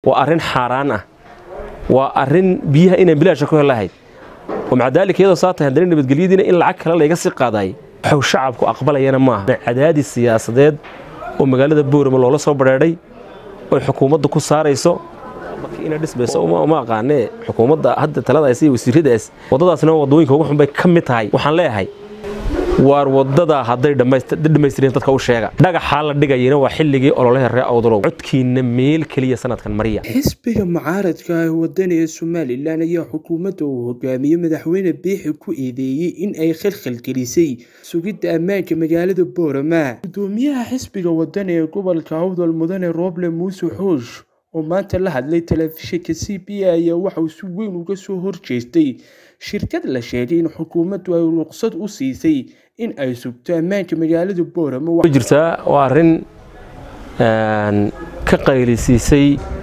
waa arrin xaaraan ah waa arrin biyaha inaan bilaasha ku helahayd oo maca daalika iyadoo saa tahay haddana nabadgelyadiina in lacag kale layga sii qaadaay waxuu shacabku aqbalayana maaha cadaadis siyaasadeed oo magaalada boorama loola soo badheedhay oy xukuumadda ku saarayso ina dhismayso uma aqaanee xukuumadda hadda taladaas iyo wasiiradaas waddadaasna waddooyinka ugu xun bay ka mid tahay waxaan leeyahay waar waddadaa hadday dhammaystireen dadka u sheega dhagaxaa la dhigayana waa xilligii ololaha ree awdalow codkiina meel keliya sanadkan mariya xisbiga mucaaradka ah waddan ee somalilan ayaa xukuumadda uu hogaamiye madaxweyne biixi ku eedeeyey in ay khalkhalgelisay sugidda ammaanka magaalada boorama gudoomiyaha xisbiga waddan ee gobolka awdal mudane rooble muuse xoosh oo maanta la hadlay telefishinka c b a ayaa waxauu si weyn uga soo horjeestay shirkad la sheegay in xukuumaddu ay ruqsad u siisay in ay sugto ammaanka magaalada boorama jirtaa waa arrin ka qaylisiisay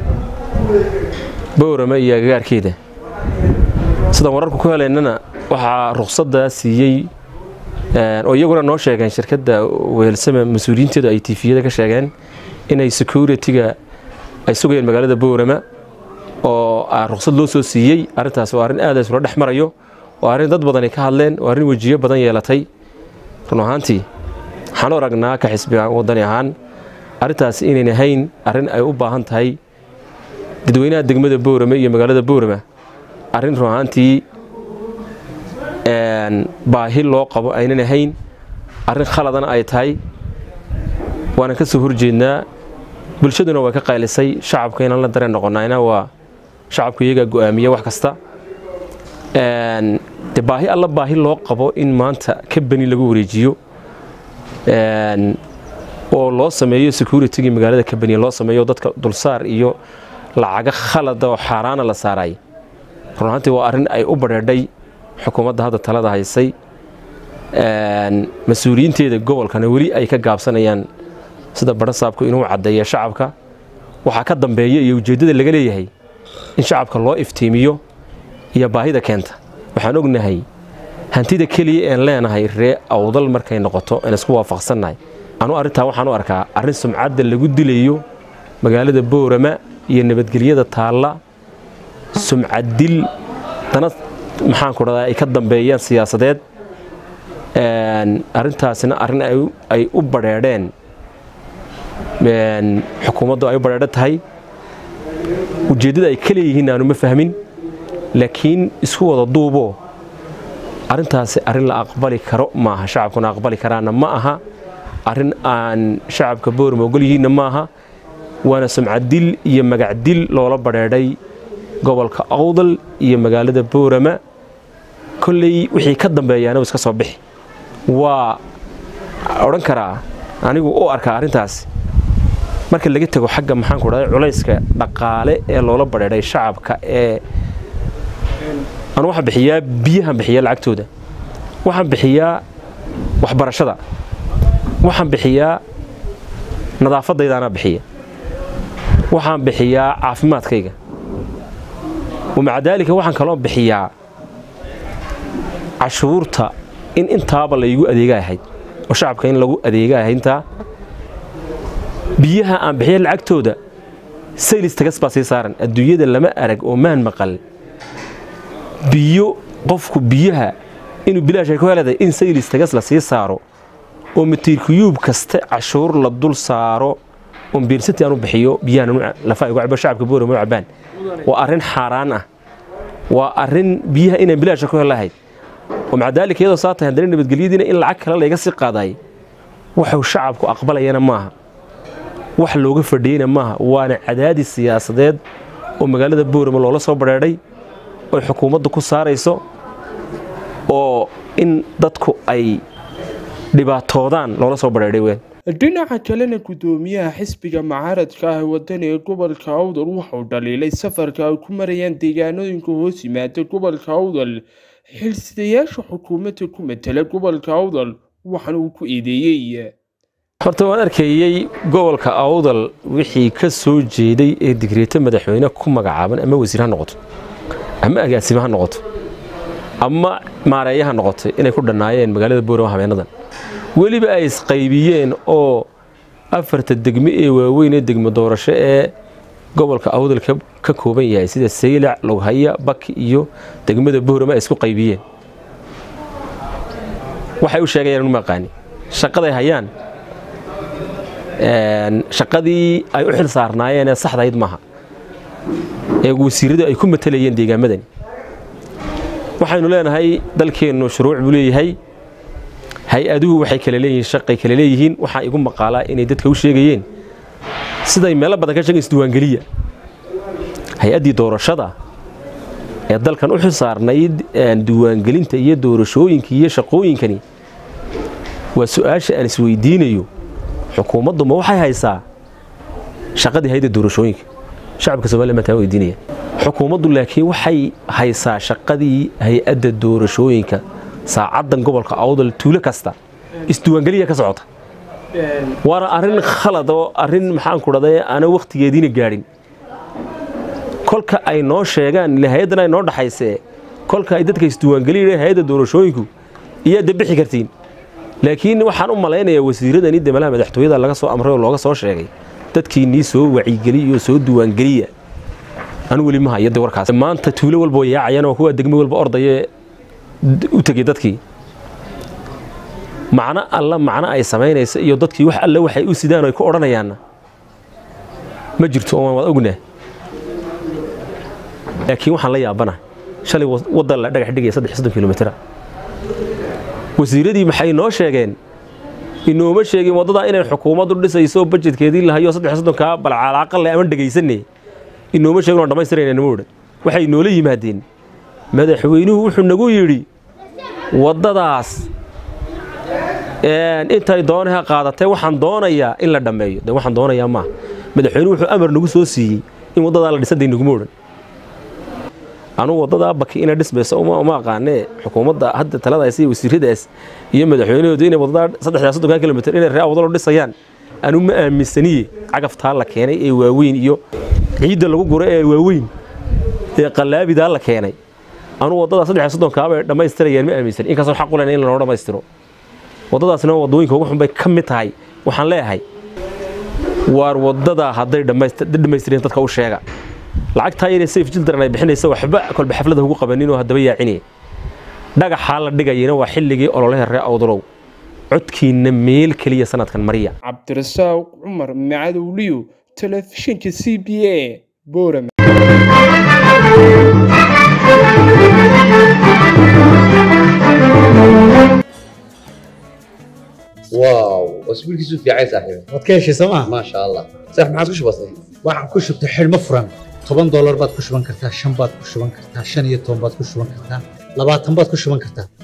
boorama iyo agagaarkeeda sidaan wararku ku helaynana waxaa ruqsaddaa siiyey oo iyaguna noo sheegeen shirkadda weelsame mas-uuliyiinteedu ay tifiyada ka sheegeen inay security-ga ay sugayeen magaalada boorama oo ruqsad loo soo siiyey arrintaas waa arrin aada isula dhex marayo waa arrin dad badani ka hadleen waa arrin wejiyo badan yeelatay run ahaantii waxaan u aragnaa ka xisbiga waddani ahaan arrintaas inayn ahayn arrin ay u baahan tahay dadweynaha degmada boorame iyo magaalada boorama arrin run ahaantii baahi loo qabo aynan ahayn arrin khaladana ay tahay waanan ka soo horjeednaa bulshaduna waa ka qaylisay shacabka inaan la dareen noqonayna waa shacabku iyagaa go'aamiya wax kasta de baahi alla baahi loo qabo in maanta ka beni lagu wareejiyo oo loo sameeyo securitigii magaalada ka beniya loo sameeyo dadka dulsaar iyo lacaga khalada oo xaaraana la saaray run ahaantii waa arrin ay u badheedhay xukuumadda hadda talada haysay mas-uuliyiinteeda gobolkana weli ay ka gaabsanayaan sida badhasaabku inuu caddeeya shacabka waxaa ka dambeeya iyo ujeeddada laga leeyahay in shacabka loo iftiimiyo iyo baahida keenta waxaan ognahay hantida keliya een leenahay ree awdal markay noqoto aan isku waafaqsannahay anu arrintaa waxaan u arkaa arrin sumcadda lagu dilayo magaalada boorama iyo nabadgelyada taalla sumcaddil dana maxaanku dhahdaa ay ka dambeeyaan siyaasadeed arrintaasina arrin ay u badheedheen xukuumaddu ay u badheedho tahay ujeeddada ay ka leeyihiin aanu ma fahmin laakiin isku wada duuboo arrintaasi arrin la aqbali karo maaha shacabkuna aqbali karaana ma aha arrin aan shacabka boorama ogol yihiinna ma aha waana sumcaddil iyo magacdil loola badheedhay gobolka awdal iyo magaalada boorama kolley wixii ka dambeeyaana iska soo bixi waa odhan karaa anigu u arkaa arrintaas marka laga tego xagga maxaanku dhahday culayska dhaqaale ee loola badheedhay shacabka ee anu waxaan bixiyaa biyahan bixiyaa lacagtooda waxaan bixiyaa waxbarashada waxaan bixiyaa nadaafadaydaanaa bixiya waxaan bixiyaa caafimaadkayga wamaca daalika waxaan kaloo bixiyaa cashuurta in intaaba laygu adeega ahayd oo shacabka in lagu adeega ahayd intaa biyaha aan bixiya lacagtooda saylis tagas baa sii saaran adduunyada lama arag oo maan maqal biyo qofku biyaha inuu bilaashay ku heleedahay in saylis tagas la sii saaro oo matiirkuyuub kaste cashuur la dul saaro oon biirsantii aanu bixiyo biyaha lafa igu cabo shacabka boorama u cabaan waa arrin xaaraan ah waa arrin biyaha inaan bilaasha ku helahayd oo maca daalika iyadoo saa tahay haddana nabadgelyadiina in lacag kale layga sii qaadaay waxuu shacabku aqbalayana maaha wax looga fadhiyeyna maaha waana cadaadis siyaasadeed oo magaalada boorama loola soo badheedhay oy xukuumadda ku saarayso oo in dadku ay dhibaatoodaan loola soo badheedhay ween dhinaca kalena gudoomiyaha xisbiga mucaaradka ah waddan ee gobolka awdal waxauu dhaliilay safarka ay ku marayaan deegaanooyinka hoos yimaada gobolka awdal xilsidayaasha xukuumadda ku matala gobolka awdal waxaana uu ku eedeeyey horta waan arkeeyey gobolka awdal wixii ka soo jeeday ee digreeto madaxweyne ku magacaaban ama wasiir ha noqoto ama agaasimo ha noqoto ama maareeya ha noqotay inay ku dhannaayeen magaalada boorama habeenadan weliba ay isqaybiyeen oo afarta degme ee waaweyn ee degmo doorasho ee gobolka awdal ka kooban yahay sida saylac loghaya baki iyo degmada boorama ay isku qaybiyeen waxay u sheegayaan uma aqaani shaqaday hayaan shaqadii ay u xil saarnaayeen ee saxdayd maaha ee wasiiradu ay ku matalayeen deegaamadani waxaynu leenahay dalkeennu shuruuc buu leeyahay hay-aduhu waxay kala leeyihiin shaqay kala leeyihiin waxaa igu maqaalaa inay dadka u sheegayeen siday meelo badan ka sheegen isdiwaangeliya hay-addii doorashada ee dalkan u xil saarnayd diiwaangelinta iyo doorashooyinka iyo shaqooyinkani waa su-aasha aan isweydiinayo xukuumaddu ma waxay haysaa shaqadii hayda doorashooyinka shacabka somaliya mataa weydiinaya xukuumaddu laakiin waxay haysaa shaqadii hay-adda doorashooyinka saacaddan gobolka awdal tuulo kasta isdiwaangeliya ka socota waana arrin khalad oo arrin maxaan ku dhahday aana wakhtigeediina gaadhin kolka ay noo sheegaan ile hay-addan ay noo dhaxaysee kolka ay dadka isdiwaangeliya hay-adda doorashooyinku iyaa debixi kartiin laakiin waxaan u malaynayaa wasiiradani demalaha madaxtooyada laga soo amray oo looga soo sheegay dadkiinnii soo wacyigeliya oo soo diiwaangeliya anu weli ma hayo de warkaas maanta tuulo walba way yaacayaan oo kuwa degmo walba ordaya u tegey dadkii macno alla macno ay samaynaysa iyo dadkii wax alle waxay u sidaan ay ku odhanayaanna ma jirto oo waad ognaa laakiin waxaan la yaabana shalay waddan la dhagax dhigaya saddex soddon kilomitira wasiiradii maxay noo sheegeen inooma sheegin waddadaa inay xukuumaddu dhisayso bajedkeedii lahayo saddex soddonkaa balcalaaqale ama dhegaysanne inooma sheegin oo dhammaystirayna nama odhan waxay noola yimaadeen madaxweynuhu wuxuu nagu yidhi waddadaas intay doonaha qaadatay waxaan doonayaa in la dhammeeyo de waxaan doonayaa maaha madaxweynuhu wuxuu amar nagu soo siiyey in waddadaa la dhisan day naguma odhan anugu waddadaa baki inay dhismayso uma aqaanee xukuumadda hadda taladaas iyo wasiiradaas iyo madaxweynahoodu inay waddadaa saddexdaa soddonkaa kilomitir inay ree awdalo dhisayaan anu ma aaminsaniye cagaftaa la keenay ee waaweyn iyo ciidda lagu gura ee waaweyn ee qallaabidaa la keenay anugu waddadaa saddex soddonkaabay dhammaystirayaan ma aaminsan inkastoo xaq u lena in lanoo dhammaystiro waddadaasna waddooyinka ugu xun bay ka mid tahay waxaan leeyahay waar waddadaa hadday dhammaystireen dadka u sheega lacagtaa inay sayf jildaran ay bixinaysa waxba kolba xaflada ugu qabanin oo haddaba yaacine dhagaxaa la dhigayana waa xilligii ololaha ree awdalow codkiinna meel keliya sanadkan mariya cabdirasaaq cumar macadowliyo telefishinka c b a boorama واو اسبوع كيسو في عايز صاحبي waad ka heshay sooma ما شاء الله صح ما عادش بسيط waxaan ku shubtay xidhmo furan toban doolar baad ku shuban kartaa shan baad ku shuban kartaa shan iyo toban baad ku shuban kartaa labaatan baad ku shuban kartaa